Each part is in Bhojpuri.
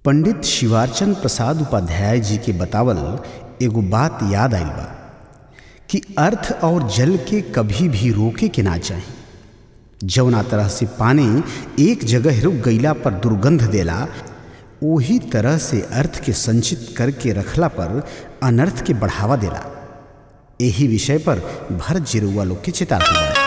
पंडित शिवार्चन प्रसाद उपाध्याय जी के बतावल एगो बात याद आइल बा कि अर्थ और जल के कभी भी रोके के ना चाही जौना तरह से पानी एक जगह रुक गईला पर दुर्गंध देला ओही तरह से अर्थ के संचित करके रखला पर अनर्थ के बढ़ावा देला यही विषय पर भरत जिरुआ लोग के चेतावनी बा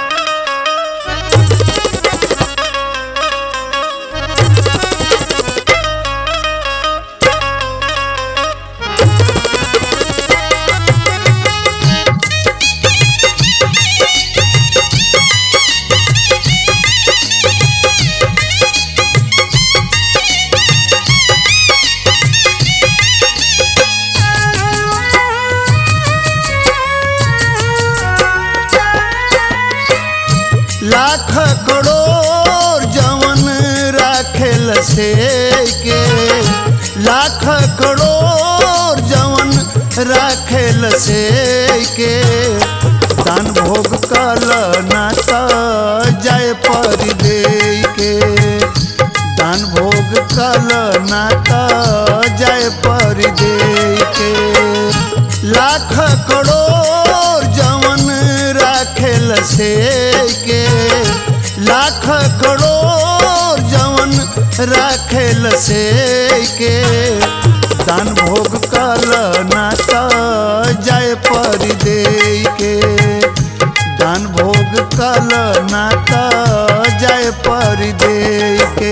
लाख करोड़ जवन राखेल से के लाख करोड़ जवन राखेल से के दान भोग कल नाता जाय पर दे के दान भोग कल नाता जाय पर दे के लाख करोड़ जवन राखेल से के लाख करोड़ जवन राखेल से के दान भोग कल नाता जाय पर दे के दान भोग कल नाता जाय पर दे के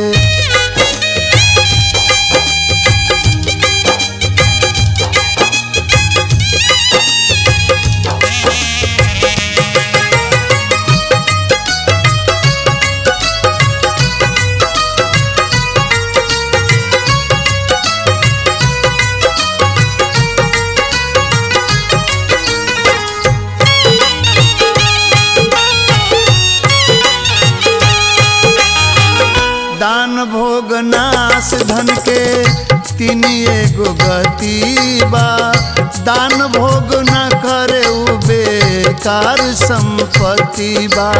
दान भोग नाश धन के तीन एगो गति बा दान भोग न करे उ बेकार संपत्ति बा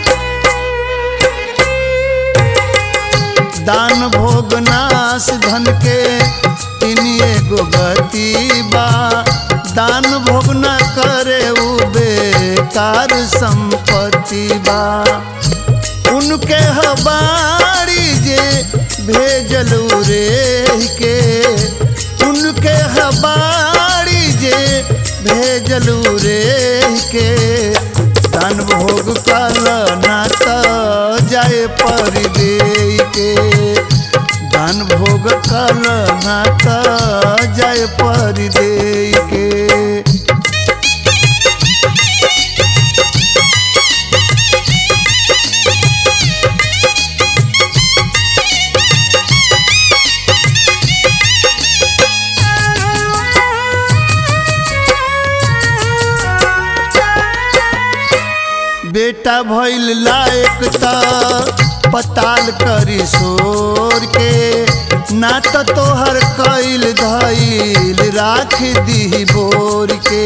दान भोग नाश धन के तीन एगो गति बा दान भोग न करे उ बेकार संपत्ति बा उनके हबारी जे भेजलू रे के उनके हबारी जे भेजलू रे के दान भोग कल नाता जाए पर दे के दान भोग कल नाता जाए पर दे के बेटा भइल लायक त पताल करी सोर के ना त तोहर कैल धैल राख दी बोर के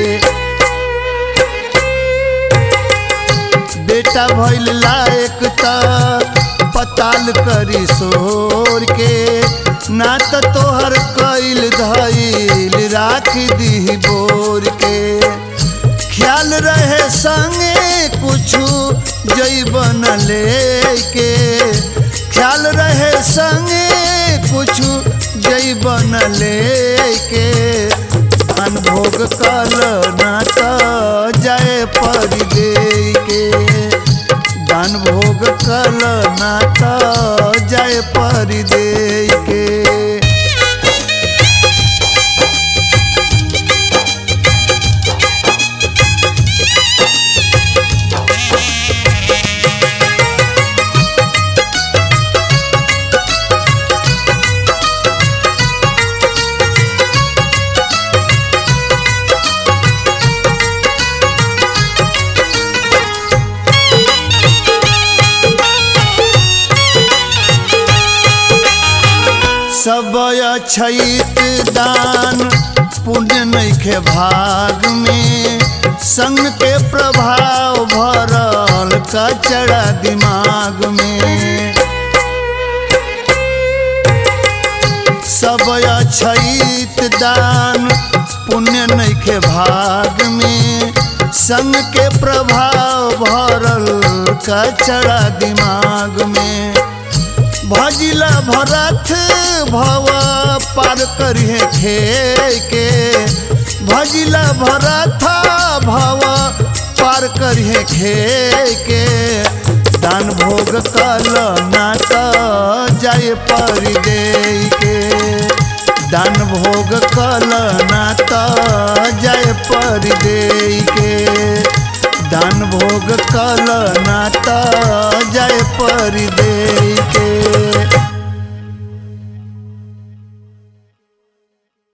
बेटा भइल लायक त पताल करी सोर के ना त तोहर कैल धैल राख दी बोर के ख्याल रहे संगे कुछु जैबन लेके ख्याल रहे संगे कुछु जैबन लेके अनभोग कल नाता जाए पर दे के दान भोग कल नाता जाए पर दे के सब अछैत दान पुण्य नैखे भाग में संग के प्रभाव भरल कचड़ा दिमाग में सब अछैत दान पुण्य नैखे भाग में संग के प्रभाव भरल कचड़ा दिमाग में भजिला भरत भव पार करिए खे के भजिला भरत भव पार करिए खे के दान भोग कल ना त जाए परि दे के दान भोग कल ना त जाए परि दे के दान भोग कल ना त जाए परि दे